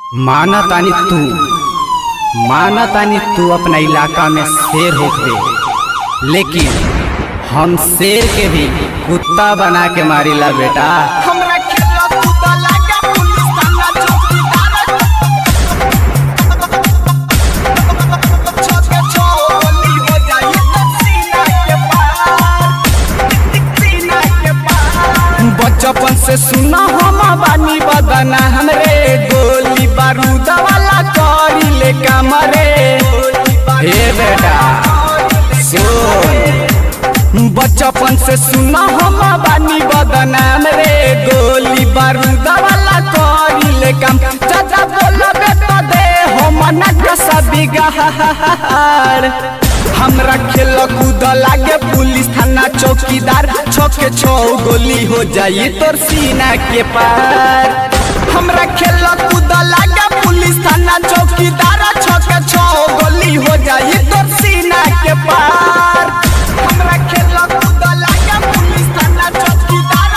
माना तानी तू माना तानी तू अपना इलाका में शेर होख दे लेकिन हम शेर के भी कुत्ता बना के मारिला बेटा हमरा खेला कूदा लागे पुलिस थाना चौकीदार छके छोली हो जाई तो सीना के पार सीना के पार बचपन से सुना हम बानी बदना हमरे गोली बारूद वाला करी ले कमरे हे बेटा सुन बचपन से सुना हम बानी बदनाम रे गोली बारूद वाला करी ले काम चाचा बोलबे तो दे हम नकसा बिगाड़ हमरा खेल कूद लागे पुलिस थाना चौकीदार छके छो गोली हो जाई तोर सीना के पार हमरा खेल कूद लागे पुलिस थाना चौकीदार छके छो गोली हो जाई तोर सीना के पार हमरा खेला कूदा लागे पुलिस थाना चौकीदार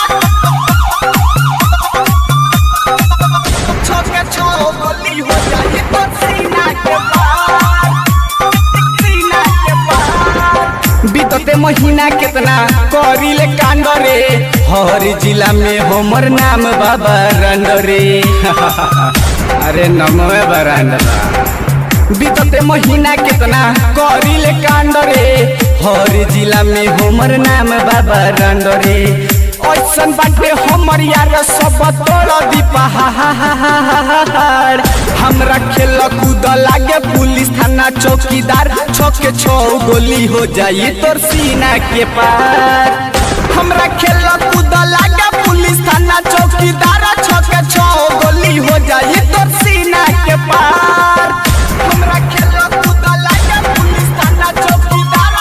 छके छो गोली हो जाई तो सीना के पार सीना के पार बीतते महीना कितना करिले कांड रे हर जिला में हमर नाम बाबा रंड रे अरे नमवे बरांड बीतते महीना कितना करिले कांड रे हर जिला में हमर नाम बाबा रंड रे ऐसन बाटे हमर यार सब तोड़ दी पहाड़ हमरा खेल कूद लागे पुलिस थाना चौकीदार छके छो गोली हो जाई तोर सीना के पार हमरा खेल कूद लागे पुलिस थाना चौकीदार छके छो गोली हो जाई तोर सीना के पार हमरा खेला कूदा लागे पुलिस थाना चौकीदार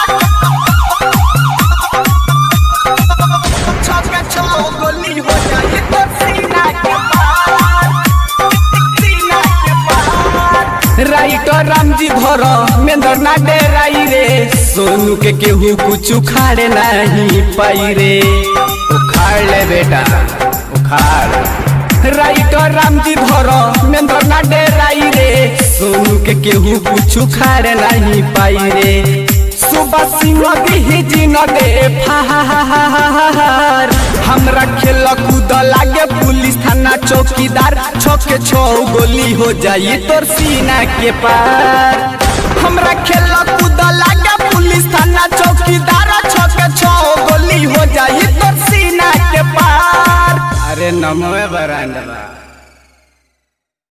छके छो गोली हो जाई तो सीना के पार सीना के पार राइटर रामजी धर मेंदर ना डेराई रे सोनू के केहू कुछ उखाड़े नहीं पाई रे उखाड़ ले बेटा उखाड़ राइटर रामजी धर मेंदर ना डेराई रे सोनू के केहू कुछ उखाड़े नहीं पाई रे सुबह सिंह दी जी न दे फार हमरा खेल कूद लागे पुलिस थाना चौकीदार छके छो गोली हो जाई तोर सीना के पार हमरा खेल कूद लागे पुलिस थाना चौकीदार छके छो गोली हो जाई तोर सीना के पार अरे नमवे बरांडवा